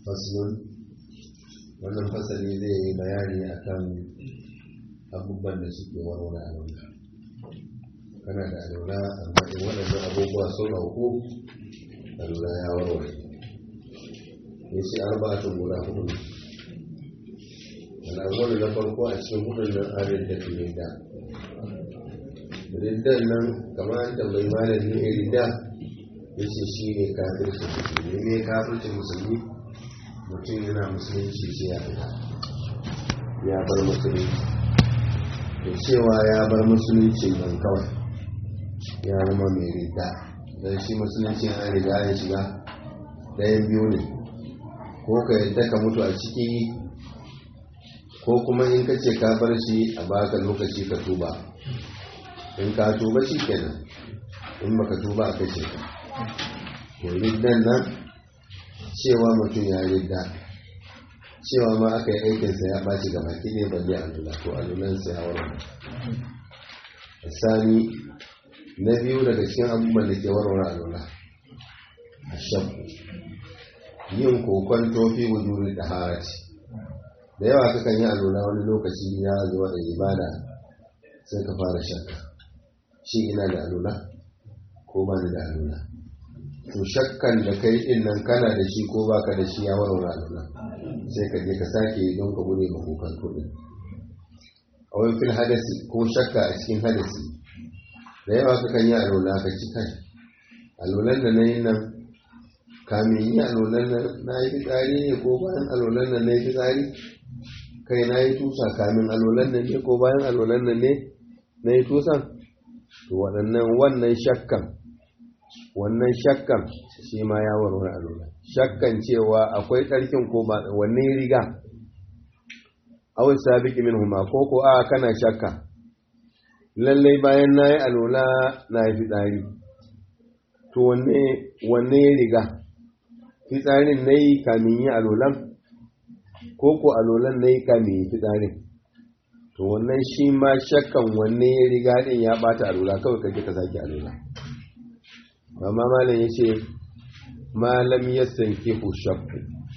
faslun wannan fasali zai yi bayani akan abubuwan da suke warware alwala kana da alwala amma in waɗannan abubuwa sun auku alwala ya warware ya ce arba'atun guda hudu al'awwalu na farko a cikin hudun nan arin da ridda riddan nan kamar an tambayi malamin ridda ya ce shi ne kafirci musulmi ne kafirci musulmi mutum yana musulunci sai ya fita ya bar musulunci da cewa ya bar musulunci nan kawai ya zama mai ridda don shi musulunci an riga ya shiga ɗayan biyu ne ko ka yadda ka mutu a ciki ko kuma in ka ce ka bar shi a baka lokaci ka tuba in ka tuba shi kenan in baka tuba a kashe ka to riddan nan cewa mutum ya ridda cewa ma aka yi aikinsa ya ɓaci ga baki ne balle a lula to a lulansa ya warware sani na biyu daga cikin abubuwan da ke warware a lula a shakku yin kokon tofi wujuri da haraci da yawa kakan yi alula wani lokaci ya zuwa da ibada sai ka fara shakka shi ina da alula ko ba ni da alula to shakkan da kai din nan kana da shi ko baka da shi ya warware alula sai ka je ka sake don ka gure ma kokan to din a wani fil hadasi ko shakka a cikin hadasi da yawa kakan yi alula ka ci kai alulan da na yi nan kamin yi alolan nan na yi fitsari ne ko bayan alolan nan na yi fitsari kai na yi tusa kamin alolan nan ne ko bayan alolan nan ne na yi tusan to waɗannan wannan shakkan wannan shakkan shi ma ya warware alolan shakkan cewa akwai tsarkin ko ba wanne riga awai sabiki min huma ko ko a kana shakka lallai bayan na yi alola na yi fitsari to wanne riga fitsarin na yi kamin yi alolan ko ko alolan na yi kamin yi fitsarin to wannan shi ma shakkan wanne ya riga din ya bata alola kawai kake ka sake alola amma malam ya ce malam ya sanke ku shakku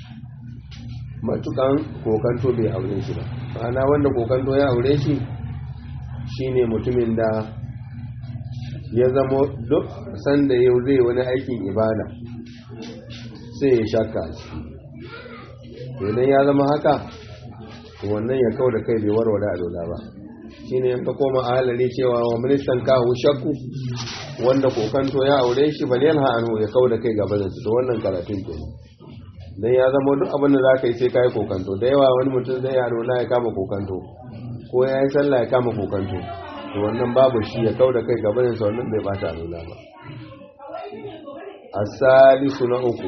matukan kokanto bai aure shi ba ma'ana wanda kokanto ya aure shi shine mutumin da ya zamo duk sanda yau zai wani aikin ibada sai ya shakka shi idan ya zama haka wannan ya kau da kai bai warware a dola ba shi ne yanka koma a halari cewa wa ministan kawo shakku wanda kokanto ya aure shi ba yan hannu ya kau da kai gabanin su da wannan karatun ke dan ya zama duk abin da za ka yi sai ka yi kokanto da yawa wani mutum zai yaro na ya kama kokanto ko ya yi sallah ya kama kokanto to wannan babu shi ya kau da kai gabanin sa wannan bai bata a ba asalisu na uku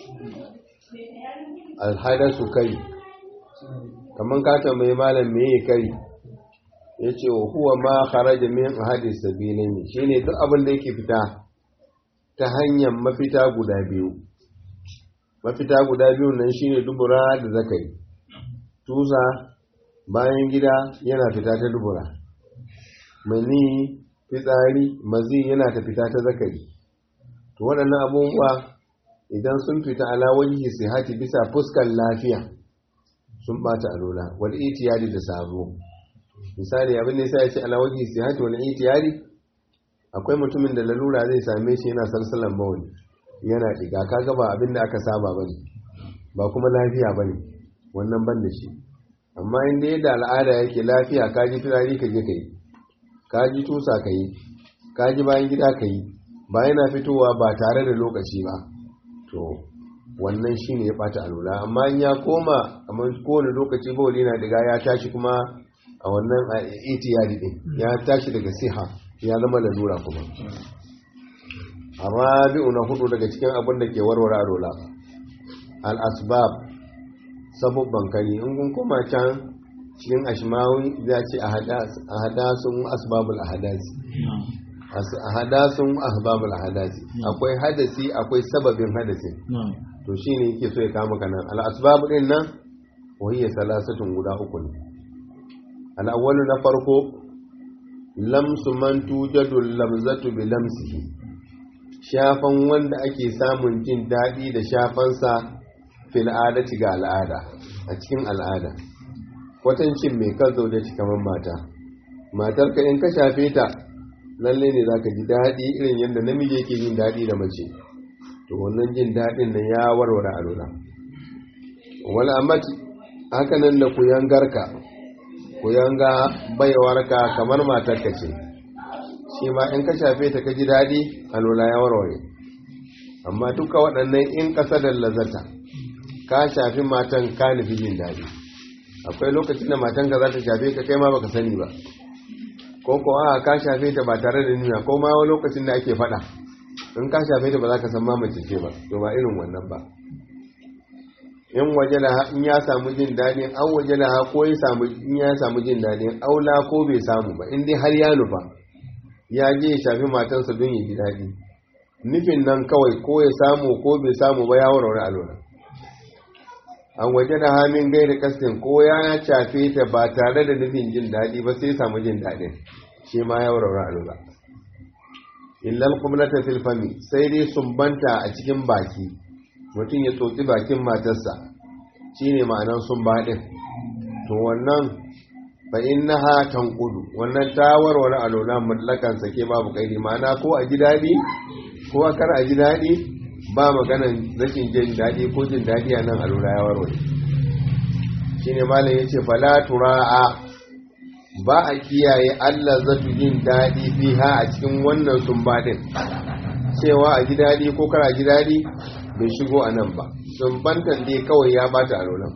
alhadasu kai kamar ka tambayi malam me ya kai ya ce wa huwa ma kharaja min ahadis sabilin shine duk abin da yake fita ta hanyar mafita guda biyu mafita guda biyu nan shine dubura da zakari tusa bayan gida yana fita ta dubura mani fitsari mazi yana ta fita ta zakari to waɗannan abubuwa idan sun fita ala wajihi sihati bisa fuskar lafiya sun bata alola wal itiyari da sabo misali abin da yasa ya ce ala wajihi sihati wal itiyari akwai mutumin da lalura zai same shi yana salsalan bawani yana diga kaga ba abin da aka saba bane ba kuma lafiya bane wannan ban da shi amma inda yadda al'ada yake lafiya ka ji turari ka je ka yi ka ji tusa ka yi ka ji bayan gida ka yi ba yana fitowa ba tare da lokaci ba to wannan shi ne ya ɓata alula amma in ya koma kamar kowane lokaci bauli na diga ya tashi kuma a wannan itiyari din ya tashi daga siha ya zama lalura kuma a rabi'u na hudu daga cikin abin da ke warware alula al-asbab sabubban kari in kun koma can cikin ashmawi za ce a hadasun asbabul ahadasi a hadasun asbabul ahadasi akwai hadasi akwai sababin hadasi to shine yake so ya kama kanan al asbab din nan wahiyya salasatun guda uku ne al awwalu na farko lamsu man tujadu lamzatu bi lamsihi shafan wanda ake samun jin daɗi da shafansa fil adati ga al'ada a cikin al'ada kwatancin mai kan zaune ci kamar mata matar ka in ka shafe ta lalle ne zaka ji daɗi irin yadda namiji yake jin daɗi da mace to wannan jin daɗin nan ya warware alula wal amati haka nan da kuyangarka kuyanga baiwarka kamar matar ka ce shi ma in ka shafe ta ka ji daɗi alula ya warware amma duka waɗannan in ƙasa da lazata ka shafi matan ka nufi jin daɗi akwai lokacin da matan ka za ta shafe ka kai ma baka sani ba ko ko a ka shafe ta ba tare da nuna ko ma wani lokacin da ake faɗa in ka shafe ta ba za ka san ma mace ce ba to ba irin wannan ba in waje da in ya samu jin daɗin an waje da ko ya samu in ya samu jin daɗin aula ko bai samu ba in dai har ya nufa ya je ya shafi matansa don ya ji daɗi nufin nan kawai ko ya samu ko bai samu ba ya warware alwala an waje da hamin gai da kastin ko ya shafe ta ba tare da nufin jin daɗi ba sai samu jin daɗin shi ma ya warware alwala illal kumlata fil fami sai dai sumbanta a cikin baki mutum ya tsotsi bakin matarsa shine ma'anar sumba din to wannan fa innaha tanqudu wannan ta warware alwala mutlakan sake babu kaidi ma'ana ko a ji daɗi ko a kar a ji daɗi ba maganan rashin jin daɗi ko jin daɗi a nan alura ya warware shi ne malam ya ce fala tura'a ba a kiyaye allah zatu jin daɗi fiha a cikin wannan sumbaɗin cewa a ji daɗi ko kar a ji daɗi bai shigo a nan ba sumbantan dai kawai ya bata aluran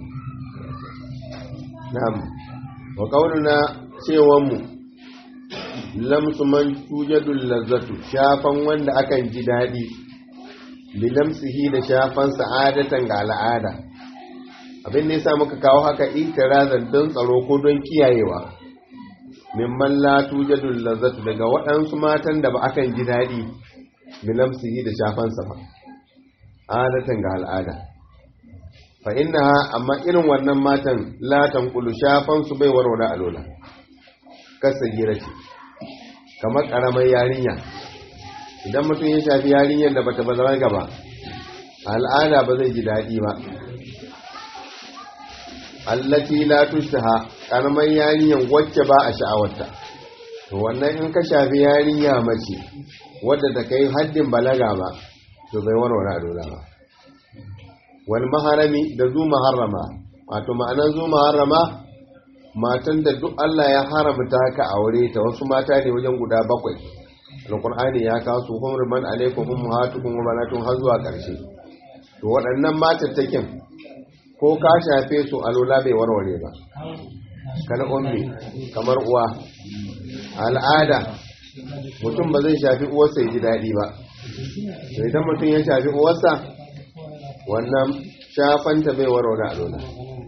na'am wa kaununa cewanmu lamsu man tujadul lazzatu shafan wanda akan ji daɗi bilamsihi da shafan sa'adatan ga al'ada abin da yasa muka kawo haka itirazan don tsaro ko don kiyayewa mimman la tujadul lazzatu daga waɗansu matan da ba akan ji daɗi bilamsihi da shafan sa ba adatan ga al'ada fa innaha amma irin wannan matan la tanqulu shafan su bai warware alola kasa gira ce kamar karamar yarinya idan mutum ya shafi yarinyar da bata bazara gaba al'ada ba zai ji daɗi ba allati la tushtaha karamar yarinyar wacce ba a sha'awarta to wannan in ka shafi yarinya mace wadda ta kai haddin balaga ba to bai warware a dola ba wal maharami da zu maharrama wato ma'anar zu maharrama matan da duk Allah ya haramta ka aure ta wasu mata ne wajen guda bakwai alqur'ani ya kawo su hurman alaikum ummahatukum wa banatun har zuwa karshe to waɗannan matattakin ko ka shafe su alola bai warware ba kana ummi kamar uwa al'ada mutum ba zai shafi uwarsa ya ji daɗi ba to idan mutum ya shafi uwarsa wannan shafanta bai warware alola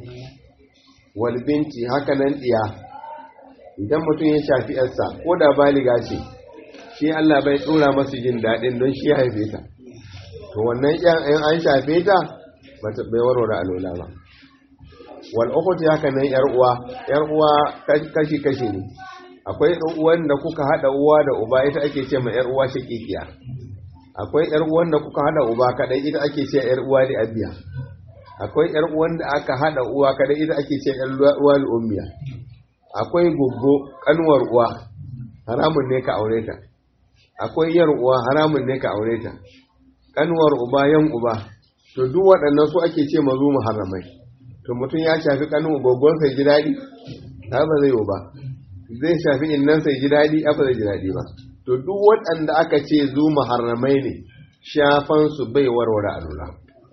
walbinci haka nan ɗiya idan mutum ya shafi yarsa ko da baliga ce shi Allah bai tsora masu jin daɗin don shi haife ta to wannan yan an shafe ta bata bai warware alola ba wal ukhti haka nan yar uwa yar uwa kashi kashi ne akwai ɗan uwan da kuka hada uwa da uba ita ake ce ma yar uwa shakikiya akwai yar uwan da kuka hada uba kadai ita ake ce yar uwa da abiya akwai yar uwan da aka hada uwa kadai ita ake ce yar uwa da ummiya akwai goggo kanwar uwa haramun ne ka aure ta akwai yar uwa haramun ne ka aure ta kanwar uba yan uba to duk waɗannan su ake ce mazu muharramai to mutum ya shafi kanwar gogon sai ji daɗi ba zai yi ba zai shafi innan sai ji daɗi ba zai ji daɗi ba to duk waɗanda aka ce zu muharramai ne shafan su bai warware alula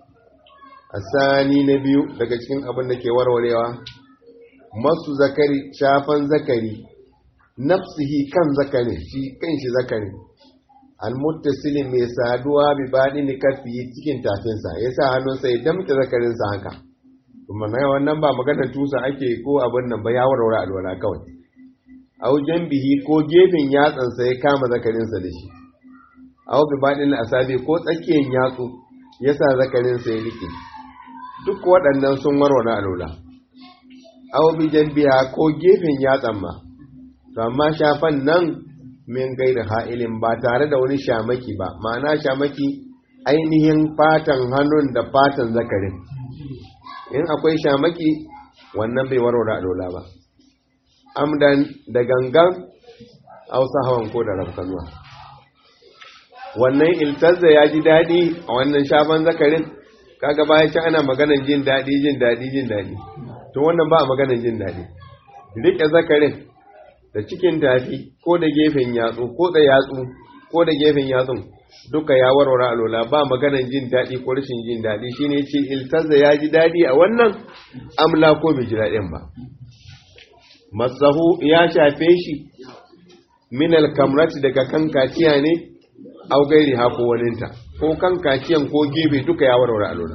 asani na biyu daga cikin abin da ke warwarewa masu zakari shafan zakari nafsihi kan zakari shi kan shi zakari almuttasilin mai saduwa bi baɗi ni kafi cikin tafinsa ya sa hannunsa ya damta zakarinsa haka kuma na wannan ba maganar tusa ake ko abin nan ba ya warware alwala kawai au bihi ko gefen yatsansa ya kama zakarinsa da shi au bi baɗin asabi ko tsakiyar yatsu ya sa zakarinsa ya rike duk waɗannan sun warware alwala au bi biya ko gefen yatsan ma to amma shafan nan min gaida ha'ilin ba tare da wani shamaki ba ma'ana shamaki ainihin fatan hannun da fatan zakarin in akwai shamaki wannan bai warware alola ba amdan da gangan hausa hawan ko da rafkanuwa wannan iltazza ya ji daɗi a wannan shafan zakarin kaga baya ci ana maganan jin daɗi jin daɗi jin daɗi to wannan ba a maganan jin daɗi riƙe zakarin da cikin tafi ko da gefen yatsu ko da yatsu ko da gefen yatsun duka ya warware alola ba maganan jin daɗi ko rashin jin daɗi shine ce iltazza ya ji daɗi a wannan amla ko bai ji daɗin ba masahu ya shafe shi minal kamrati daga kan kaciya ne au gairi ha ko waninta ko kan kaciyan ko gefe duka ya warware alola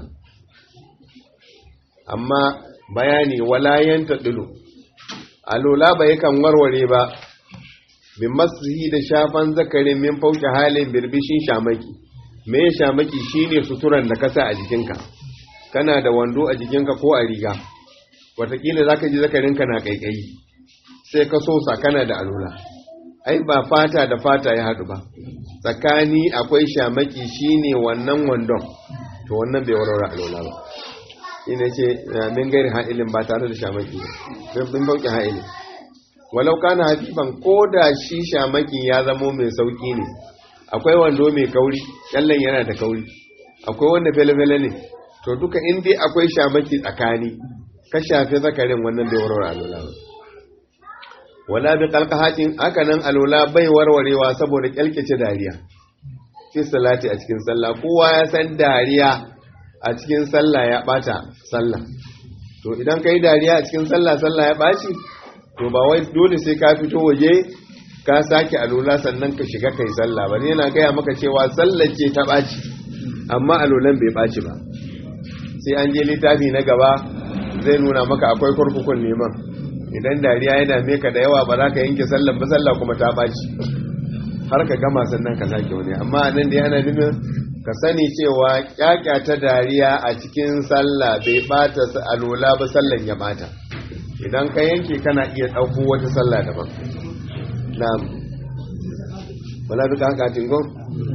amma bayani walayanta dilu alola ba yakan warware ba bin masihi da shafan zakarin min fauke halin birbishin shamaki me shamaki shine suturan da kasa a jikinka kana da wando a jikinka ko a riga watakila zaka ji zakarinka na kaikayi sai ka sosa kana da alola ai ba fata da fata ya haɗu ba tsakani akwai shamaki shine wannan wandon to wannan bai warware alola ba ina ce min gairi ha'ilin ba tare da shamaki ba bin fauke ha'ilin walau kana hafiban ko da shi shamakin ya zamo mai sauki ne akwai wando mai kauri kyallen yana da kauri akwai wanda fele-fele ne to duka in dai akwai shamaki tsakani ka shafe zakarin wannan bai warware alola ba wala bi qalqahatin haka nan alola bai warwarewa saboda kyalkece dariya fi salati a cikin sallah kowa ya san dariya a cikin sallah ya bata sallah to idan kai dariya a cikin sallah sallah ya baci to ba wai dole sai ka fito waje ka sake alola sannan ka shiga kai sallah ba yana gaya maka cewa sallar ce ta ɓaci amma alolan bai ɓaci ba sai an je littafi na gaba zai nuna maka akwai kurkukun neman idan dariya ya dame ka da yawa ba za ka yanke sallar ba sallah kuma ta ɓaci har ka gama sannan ka sake wani amma nan da yana nufin ka sani cewa ta dariya a cikin sallah bai ɓata alola ba sallan ya ɓata idan ka yanke kana iya ɗauko wata sallah daban na'am wala bi haka tingon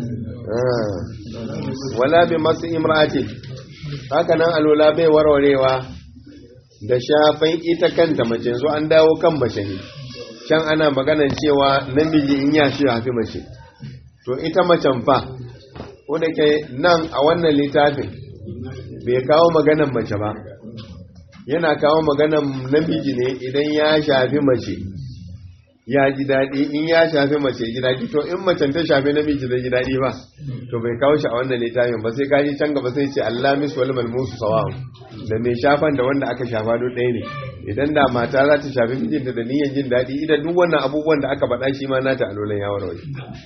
wala bi masu imrati haka nan alola bai warwarewa da shafan ita kanta mace zo an dawo kan mace ne can ana maganan cewa namiji in ya shi hafi mace to ita macen fa ko da ke nan a wannan littafin bai kawo maganan mace ba yana kawo maganan namiji ne idan ya shafi mace ya ji daɗi in ya shafi mace ji daɗi to in macen ta shafi namiji zai ji daɗi ba to bai kawo shi a wannan littafin ba sai kaji can gaba sai ce Allah mis wal malmusu sawa'un da mai shafan da wanda aka shafa duk ɗaya ne idan da mata za ta shafi mijinta da niyyar jin daɗi idan duk wannan abubuwan da aka faɗa shi ma nata alolan ya warware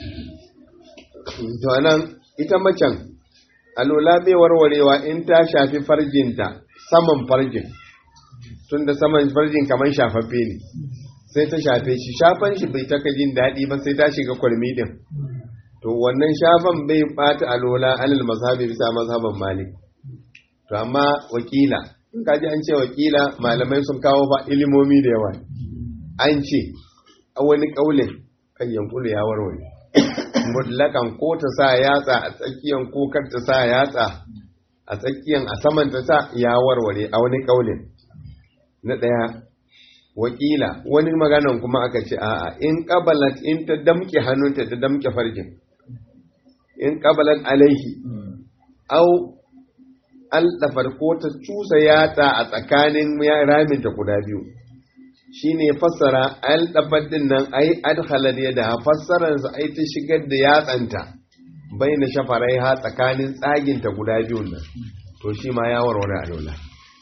to anan ita macen alola bai warwarewa in ta shafi farjinta saman farjin tun da saman farjin kamar shafaffe ne sai ta shafe shi shafan shi bai taka jin daɗi ba sai ta shiga kwalmi din to wannan shafan bai bata alola alal mazhabi bisa mazhaban malik to amma wakila in ka ji an ce wakila malamai sun kawo ba ilimomi da yawa an ce a wani kaulin kan yankulu ya warware mutlakan ko ta sa yatsa a tsakiyan ko kar ta sa yatsa a tsakiyan a saman ta sa ya warware a wani kaulin na ɗaya wakila wani maganan kuma aka ce a'a in qabalat in ta damke hannunta ta damke farjin in qabalat alaihi au aldafar ko ta cusa yatsa a tsakanin raminta guda biyu shine fassara aldafar din nan ai adkhalat yada fassaran sa ai ta shigar da yatsanta baina shafarai ha tsakanin tsaginta guda biyun nan to shi ma ya warware alola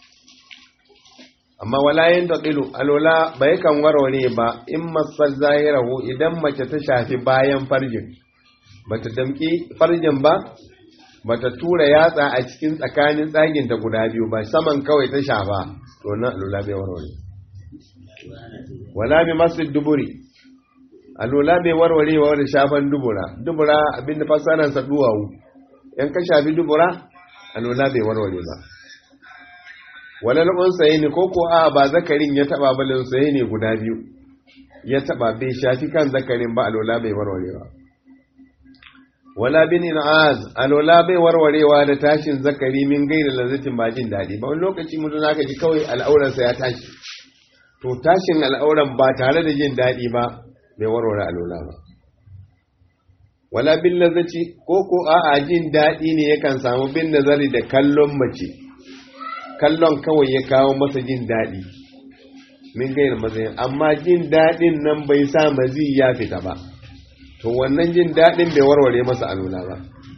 amma wala yin taqilu alola bai kan warware ba in masal zahirahu idan mace ta shafi bayan farjin bata damki farjin ba bata tura yatsa a cikin tsakanin tsagin ta guda biyu ba saman kawai ta shafa to nan alola bai warware wala bi masjid duburi alola bai warware wa da shafan dubura dubura abinda fasaran sa duwawu yan ka shafi dubura alola bai warware ba wala unsaye ne ko ko a ba zakarin ya taba ba unsaye ne guda biyu ya taba bai shafi kan zakarin ba alola bai warware ba wala bin in'az alwala bai warwarewa da tashin zakari min gaira lazzatin ba jin daɗi ba wani lokaci mutum zaka ji kawai al'auransa ya tashi to tashin al'auran ba tare da jin daɗi ba bai warware alwala ba wala bin lazzaci ko ko a'a jin daɗi ne yakan samu bin nazari da kallon mace kallon kawai ya kawo masa jin daɗi min gaira matsayin amma jin daɗin nan bai sa mazi ya fita ba to wannan jin daɗin bai warware masa alula ba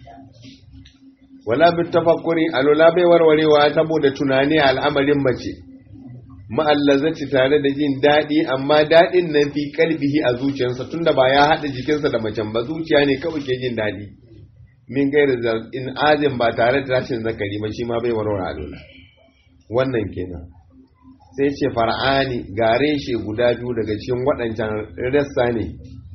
wala bi tafakkuri alula bai warwarewa saboda tunani a al'amarin mace ma'allazaci tare da jin daɗi amma daɗin nan fi kalbihi a zuciyarsa tunda ba ya haɗa jikinsa da macen ba zuciya ne kawai ke jin daɗi min gaira in azin ba tare da tashin zakari ba shi ma bai warware alula wannan kenan sai ce far'ani gare shi guda biyu daga cikin waɗancan rassa ne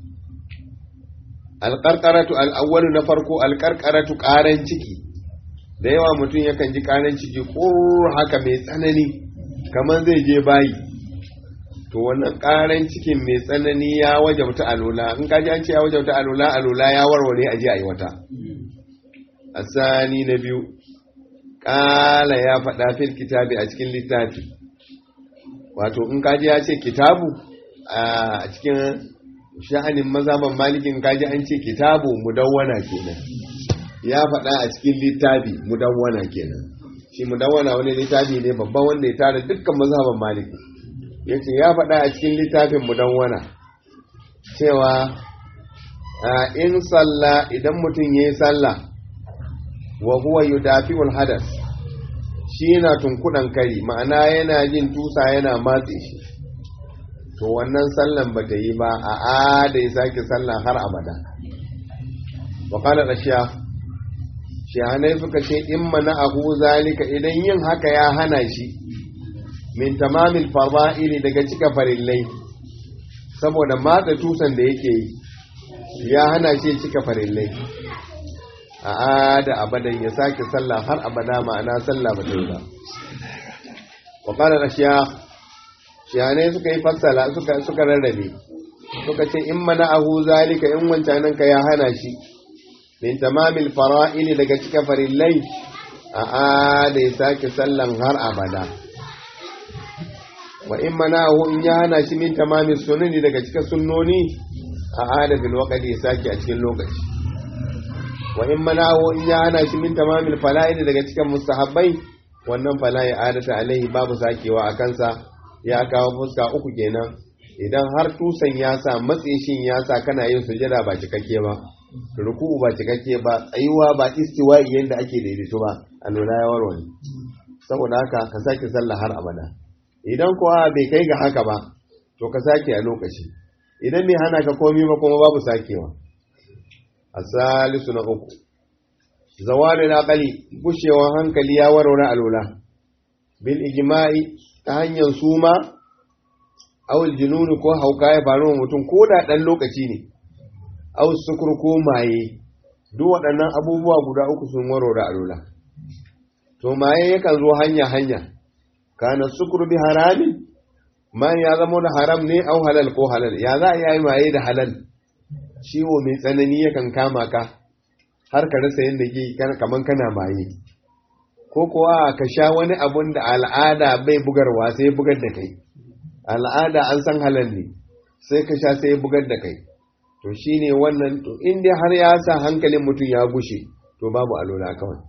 alƙarƙaratu al'awwalu na farko alƙarƙaratu ƙaran ciki da yawa mutum yakan ji ƙaran ciki ƙurr haka mai tsanani kamar zai je bayi to wannan ƙaran cikin mai tsanani ya wajabta alula in ka ji an ce ya wajabta alula alula ya warware a je a yi wata asani na biyu ƙala ya faɗa fil kitabi a cikin littafi wato in kaji ya ce kitabu a cikin sha'anin mazaban malikin kaji an ce kitabu mudawwana kenan ya faɗa a cikin littafi mudawwana kenan shi mudawwana wani littafi ne babban wanda ya tara dukkan mazaban maliki ya ce ya faɗa a cikin littafin mudawwana cewa in sallah idan mutum ya yi sallah wa huwa yudafi'ul hadas shi yana tunkudan kari ma'ana yana jin tusa yana matse shi to wannan sallan ba ta yi ba a ada ya sake sallan har abada wa qala rashiya shihanai suka ce in mana ahu zalika idan yin haka ya hana shi min tamamil fara'ili daga cika farillai saboda matsa tusan da yake yi ya hana shi cika farillai a ada abadan ya sake sallah har abada ma'ana sallah ba ta yi ba wa qala rashiya shiyane suka yi fassala suka suka rarrabe suka ce in mana ahu zalika in wancanan ka ya hana shi min tamamil fara'ili daga cika farillai a ada ya sake sallan har abada wa in mana ahu in ya hana shi min tamamil sunani daga cika sunnoni a ada bil waqti ya sake a cikin lokaci wa in manawo in ya hana shi min tamamil fala'il daga cikin mustahabbai wannan fala'i adata alaihi babu sakewa a kansa ya kawo fuska uku kenan idan har tusan ya sa matseshin ya sa kana yin sujada ba cikakke ba ruku'u ba cikakke ba tsayuwa ba istiwa'i yanda ake daidaito ba a nuna ya warware saboda haka ka sake sallah har abada idan kuwa bai kai ga haka ba to ka sake a lokaci idan bai hana ka komi ba kuma babu sakewa asalisu na uku zawari na kali gushewan hankali ya warware alula bil ijma'i ta hanyar suma awul jununu ko hauka ya faru wa mutum ko da ɗan lokaci ne aw sukur ko maye duk waɗannan abubuwa guda uku sun warware alula to maye yakan zo hanya hanya kana sukur bi haramin man ya zama da haram ne au halal ko halal ya za a yi maye da halal ciwo mai tsanani yakan kama ka har ka rasa yadda ke kaman kana maye ko kuwa ka sha wani abun da al'ada bai bugarwa sai bugar da kai al'ada an san halal ne sai ka sha sai bugar da kai to shine wannan to in dai har ya sa hankalin mutum ya gushe to babu alola kawai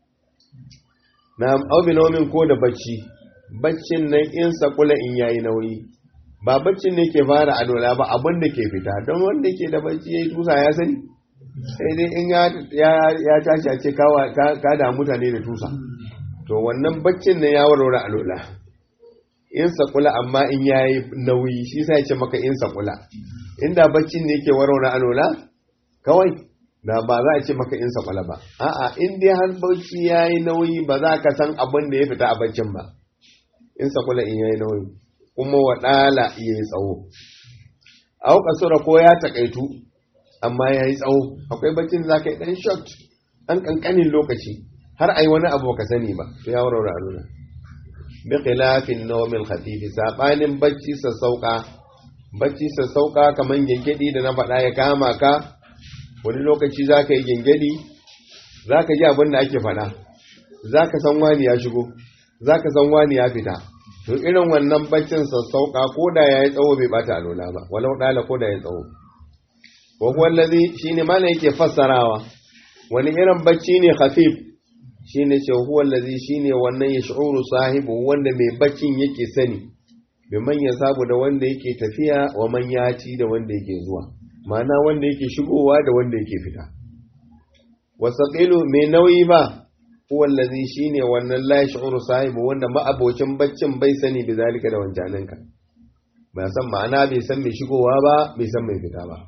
na aubinomin ko da bacci baccin nan in sakula in yayi nauyi ba baccin ne ke fara alola ba abin da ke fita don wanda ke da bacci ya yi tusa ya sani sai dai in ya tashi a ce ka da mutane da tusa to wannan baccin ne ya warware alola in sakula amma in ya yi nauyi shi sai ce maka in sakula inda baccin ne ke warware alola kawai da ba za a ce maka in sakula ba a'a in dai har bacci ya yi nauyi ba za ka san abin da ya fita a baccin ba in sakula in ya yi nauyi kuma waɗala ya yi tsawo a kasura ko ya takaitu amma ya yi tsawo akwai baccin za ka yi ɗan shot ɗan ƙanƙanin lokaci har a yi wani abu ka sani ba to ya warware a nuna bi khilafin nawmin khafifi sabanin bacci sassauka bacci sassauka kaman gengedi da na faɗa ya kama ka wani lokaci za ka yi gengedi za ka ji abin da ake faɗa za ka san wani ya shigo za ka san wani ya fita to irin wannan baccin sassauka ko da ya yi tsawo bai bata alola ba walau ɗala ko da ya tsawo wa wallazi shine mana yake fassarawa wani irin bacci ne khafif shine ce huwa allazi shine wannan ya shu'uru sahibu wanda mai baccin yake sani bi man sabu da wanda yake tafiya wa man yaci da wanda yake zuwa ma'ana wanda yake shigowa da wanda yake fita wasaqilu mai nauyi ba huwa allazi shine wannan la yash'uru sahibu wanda ma'abocin baccin bai sani bi zalika da wancaninka bai san ma'ana bai san mai shigowa ba bai san mai fita ba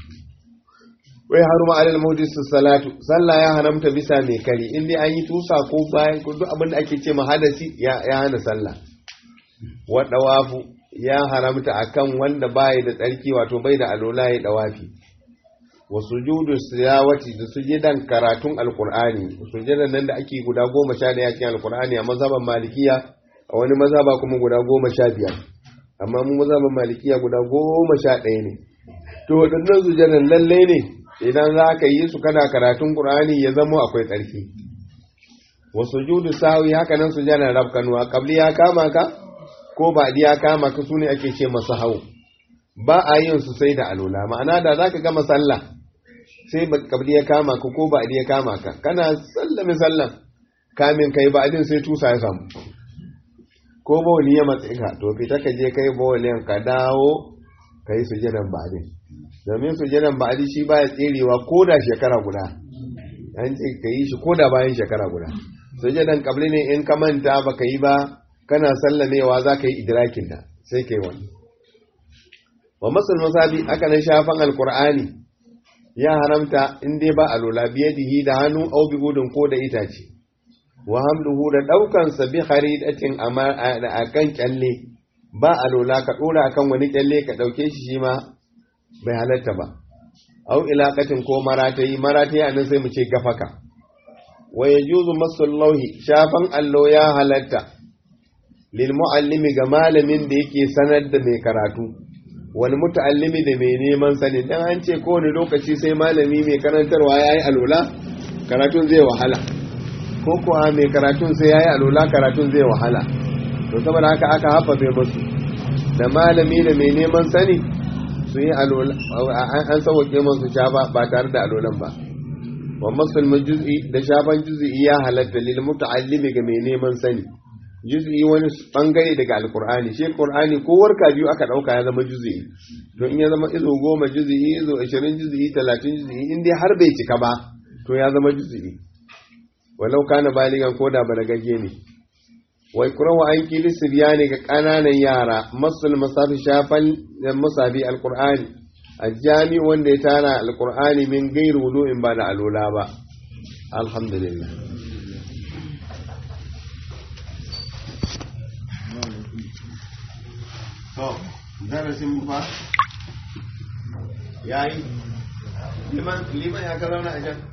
wai haruma alal muhdis salatu sallah ya haramta bisa mai kari in dai an yi tusa ko bayan ko duk abin da ake ce mahadasi ya ya hana sallah wa dawafu ya haramta akan wanda bai da tsarki wato bai da alola ya dawafi wa sujudu siyawati da sujudan karatun alqur'ani sujudan nan da ake guda goma sha daya cikin alqur'ani a mazhaban malikiya a wani mazhaba kuma guda goma sha biyar amma mu mazhaban malikiya guda goma sha ɗaya ne to waɗannan sujudan lalle ne idan za ka yi su kana karatun qur'ani ya zama akwai tsarki wa sujudu sawi haka nan sujudan rabkanuwa qabli ya kama ka ko ba ya kama ka sune ake ce masa hau ba a yin su sai da alola ma'ana da zaka gama sallah sai kabli ya kama ka ko ba'adi ya kama ka kana sallame sallan kamin kai ba'adin sai tusa ya samu ko bawali ya matsi ka to fita ka je kai bawalin ka dawo ka yi sujadan ba'adin domin sujadan ba'adi shi baya tserewa ko da shekara guda an ce ka yi shi ko da bayan shekara guda sujadan kabli ne in ka manta ba ka yi ba kana sallamewa za ka yi idrakin da sai ka yi wani wa masul musabi aka nan shafan alkur'ani ya haramta in dai ba alola biyadihi da hannu au bi gudun ko da itace wa hamluhu da daukan sa bi kharidatin a kan kyalle ba alola ka dora akan wani kyalle ka dauke shi shi ma bai halatta ba au ilaqatin ko maratayi maratayi anan sai mu ce gafaka wa yajuzu masul lawhi shafan allo ya halatta lil muallimi ga malamin da yake sanar da mai karatu wani muta'allimi da mai neman sani dan an ce kowane lokaci sai malami mai karantarwa yayi alola karatun zai wahala ko kuwa mai karatun sai yayi alola karatun zai wahala to saboda haka aka hafafe musu da malami da mai neman sani su yi alola an sauke musu shafa ba tare da alolan ba wa masul juz'i da shafan juz'i ya halatta lil muta'allimi ga mai neman sani juz'i wani bangare daga alkur'ani shi qur'ani ko warka biyu aka dauka ya zama juz'i to in ya zama izo goma juz'i izo 20 juz'i 30 juz'i in dai har bai cika ba to ya zama juz'i walau kana baligan ko da balagagge ne wai kurawa an kili sibyani ga kananan yara masul masafi shafan musabi alkur'ani a jami wanda ya tara alkur'ani min gairu wudu'in ba da alola ba alhamdulillah to darasin fa yayi liman liman ya karana a can